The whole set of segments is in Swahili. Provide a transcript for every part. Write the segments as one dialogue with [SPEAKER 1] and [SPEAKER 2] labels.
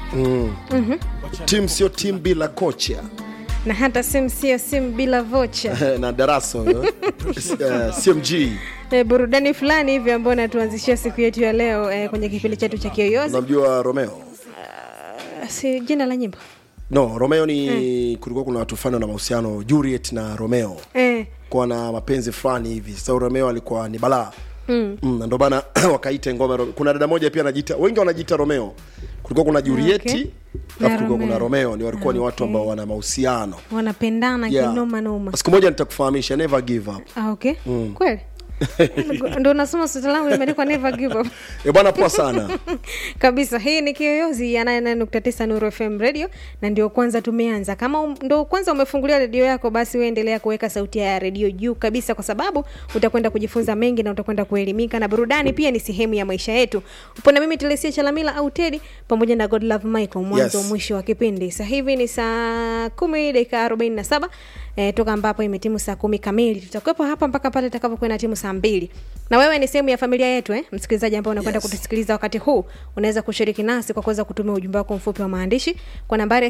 [SPEAKER 1] timu sio timu bila kocha
[SPEAKER 2] na hata simu sio simu bila vocha
[SPEAKER 1] na darasa huyo. Eh, cmg
[SPEAKER 2] e, burudani fulani hivi ambayo natuanzishia siku yetu ya leo e, kwenye kipindi chetu cha kiyoyozi
[SPEAKER 1] unamjua romeo
[SPEAKER 2] si jina la nyimbo
[SPEAKER 1] no romeo ni kulikuwa kuna watu fulani na mahusiano juliet na romeo
[SPEAKER 2] e,
[SPEAKER 1] kuwa na mapenzi fulani hivi sasa romeo alikuwa ni balaa mm. mm, na ndio maana wakaita ngoma Ro- kuna dada moja pia anajiita wengi wanajiita romeo kulikuwa kuna julieti
[SPEAKER 2] Okay.
[SPEAKER 1] alafu
[SPEAKER 2] Na
[SPEAKER 1] kulikuwa kuna
[SPEAKER 2] Romeo.
[SPEAKER 1] romeo ni walikuwa ni watu ambao wana mahusiano
[SPEAKER 2] wanapendana
[SPEAKER 1] Yeah.
[SPEAKER 2] kinoma noma
[SPEAKER 1] siku moja nitakufahamisha never give up
[SPEAKER 2] ah, okay kweli ndo nasoma sweta langu limeandikwa never give up
[SPEAKER 1] e bwana poa sana
[SPEAKER 2] kabisa hii ni kiyoyozi ya 99.9 nuru fm radio na ndio kwanza tumeanza kama um, ndo kwanza umefungulia redio yako basi uendelea kuweka sauti ya redio juu kabisa kwa sababu utakwenda kujifunza mengi na utakwenda kuelimika na burudani pia ni sehemu ya maisha yetu upo na mimi telesia chalamila au tedi pamoja na godlove michael mwanzo
[SPEAKER 1] Yes.
[SPEAKER 2] mwisho wa kipindi sasa hivi ni saa kumi dakika 47 eh, toka ambapo imetimu saa kumi kamili tutakuwepo hapa mpaka pale itakapokuwa na timu saa mbili na wewe ni sehemu ya familia yetu eh? msikilizaji ambao unakwenda
[SPEAKER 1] Yes.
[SPEAKER 2] kutusikiliza wakati huu unaweza kushiriki nasi kwa kuweza kutumia ujumbe wako mfupi wa maandishi kwa nambari ya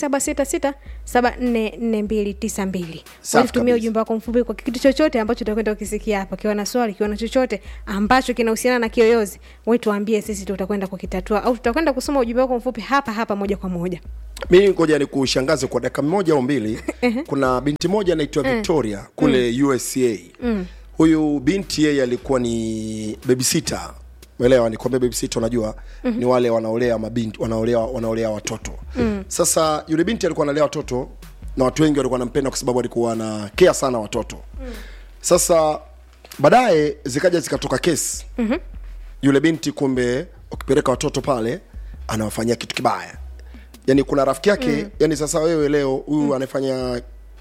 [SPEAKER 2] 0766744292
[SPEAKER 1] Safi
[SPEAKER 2] tumia
[SPEAKER 1] kabisa.
[SPEAKER 2] ujumbe wako mfupi kwa kitu chochote ambacho utakwenda ukisikia hapa kiwa na swali kiwa na chochote ambacho kinahusiana na kiyoyozi we tuambie sisi tutakwenda kukitatua au tutakwenda kusoma ujumbe wako mfupi hapa hapa moja kwa moja
[SPEAKER 1] mi ngoja ni kushangaze kwa dakika moja au mbili kuna binti moja anaitwa victoria kule usa huyu binti yeye alikuwa ni babysita elewa nikwambia babysita unajua ni wale wanaolea mabinti wanaolea wanaolea watoto sasa yule binti alikuwa analea watoto na watu wengi walikuwa wanampenda kwa sababu alikuwa ana kea sana watoto sasa baadaye zikaja zikatoka kesi yule binti kumbe ukipeleka watoto pale anawafanyia kitu kibaya yani kuna rafiki yake mm. yani sasa wewe leo huyu mm. anafanya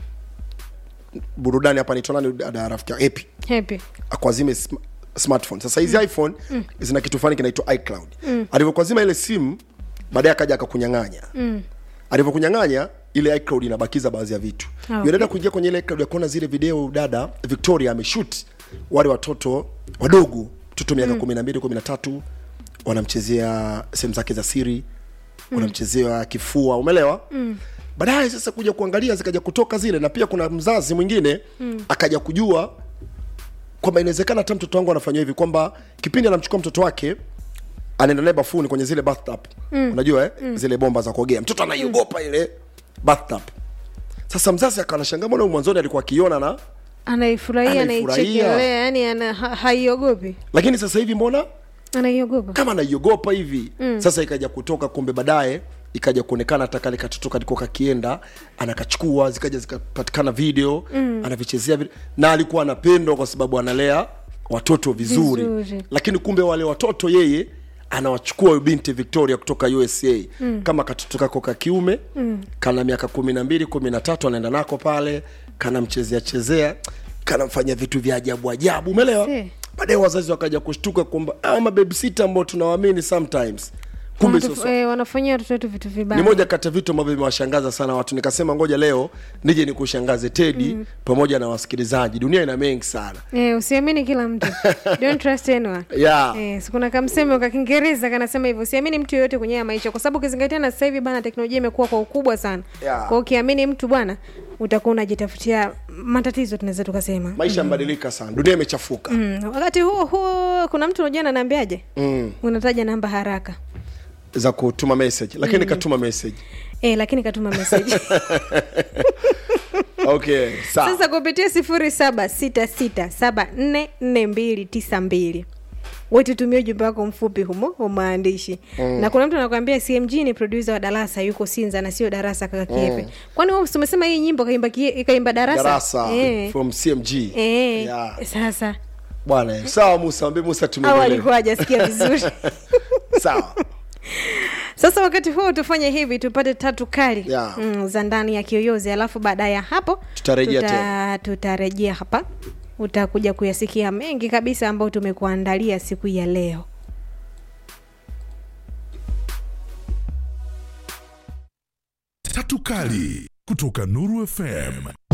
[SPEAKER 1] burudani hapa naitwa nani dada rafiki yake epi
[SPEAKER 2] happy
[SPEAKER 1] akwazime sm- smartphone sasa hizi mm. iphone mm. zina kitu fulani kinaitwa icloud mm. alivyokwazima ile simu baadaye akaja akakunyang'anya mm. alivyokunyang'anya ile icloud inabakiza baadhi ya vitu
[SPEAKER 2] Ah,
[SPEAKER 1] okay.
[SPEAKER 2] okay.
[SPEAKER 1] dada kuingia kwenye ile icloud akaona zile video dada victoria ameshut wale watoto wadogo mtoto miaka kumi na mbili kumi na tatu wanamchezea sehemu zake za siri wanamchezea kifua umeelewa mm. baadaye sasa kuja kuangalia zikaja kutoka zile na pia kuna mzazi mwingine mm. akaja kujua kwamba inawezekana hata mtoto wangu anafanywa hivi kwamba kipindi anamchukua mtoto wake anaenda naye bafuni kwenye zile bathtub mm. unajua eh? mm. zile bomba za kuogea mtoto anaiogopa mm. ile bathtub sasa mzazi akawa anashangaa mbona huyu mwanzoni alikuwa akiona na
[SPEAKER 2] anaifurahia
[SPEAKER 1] Anaifurahia.
[SPEAKER 2] anaichekelea yani ana, ha, haiogopi
[SPEAKER 1] lakini sasa hivi mbona
[SPEAKER 2] anaiogopa
[SPEAKER 1] kama anaiogopa hivi mm. sasa ikaja kutoka kumbe baadaye ikaja kuonekana hata kale katoto kalikuwa kakienda anakachukua zikaja zikapatikana video mm. anavichezea vile na alikuwa anapendwa kwa sababu analea watoto vizuri,
[SPEAKER 2] Vizuri.
[SPEAKER 1] lakini kumbe wale watoto yeye anawachukua huyu binti victoria kutoka usa mm. kama katoto kako ka kiume mm. kana miaka kumi na mbili kumi na tatu anaenda nako pale kanamchezea chezea kanamfanyia vitu vya ajabu ajabu umeelewa
[SPEAKER 2] Si.
[SPEAKER 1] baadaye wazazi wakaja kushtuka kwamba ah, mabebsita ambao tunawaamini sometimes kumbe
[SPEAKER 2] Wanatu-
[SPEAKER 1] sasa
[SPEAKER 2] eh, wanafanyia watoto wetu vitu vibaya
[SPEAKER 1] ni moja kati ya vitu ambavyo vimewashangaza sana watu nikasema ngoja leo nije nikushangaze tedi mm. pamoja na wasikilizaji dunia ina mengi sana
[SPEAKER 2] Eh, usiamini kila mtu don't trust anyone
[SPEAKER 1] yeah.
[SPEAKER 2] Eh, si kuna kamsemo ka Kiingereza kanasema hivyo, usiamini mtu yoyote kwenye haya maisha, kwa sababu ukizingatia na sasa hivi bana, teknolojia imekuwa kwa ukubwa sana.
[SPEAKER 1] Yeah.
[SPEAKER 2] Kwa hiyo ukiamini mtu bwana, utakuwa unajitafutia matatizo, tunaweza tukasema.
[SPEAKER 1] maisha yamebadilika sana dunia imechafuka
[SPEAKER 2] Mm. Wakati huo huo kuna mtu unajua ananiambiaje?
[SPEAKER 1] mm.
[SPEAKER 2] Unataja namba haraka.
[SPEAKER 1] za kutuma message lakini mm. katuma message
[SPEAKER 2] Eh, lakini katuma message.
[SPEAKER 1] okay sawa
[SPEAKER 2] Sasa kupitia sifuri saba sita sita saba nne nne mbili tisa mbili wetutumia ujumbe wako mfupi humo wa maandishi mm. na kuna mtu anakwambia cmg ni produsa wa darasa yuko sinza na sio darasa kaka kiepe mm. kwani wewe si umesema hii nyimbo kaimba, kie- kaimba darasa,
[SPEAKER 1] darasa
[SPEAKER 2] Eh.
[SPEAKER 1] from cmg
[SPEAKER 2] Eh.
[SPEAKER 1] Yeah.
[SPEAKER 2] sasa
[SPEAKER 1] bwana sawa musa ambie musa
[SPEAKER 2] au
[SPEAKER 1] tumeelewa
[SPEAKER 2] alikuwa hajasikia vizuri
[SPEAKER 1] sawa
[SPEAKER 2] sasa wakati huo tufanye hivi tupate tatu kali
[SPEAKER 1] Yeah.
[SPEAKER 2] mm, za ndani ya kiyoyozi alafu baada ya hapo
[SPEAKER 1] Tutarejea
[SPEAKER 2] tuta-
[SPEAKER 1] tena.
[SPEAKER 2] tutarejea hapa utakuja kuyasikia mengi kabisa ambayo tumekuandalia siku ya leo
[SPEAKER 3] Tatu Kali kutoka Nuru FM.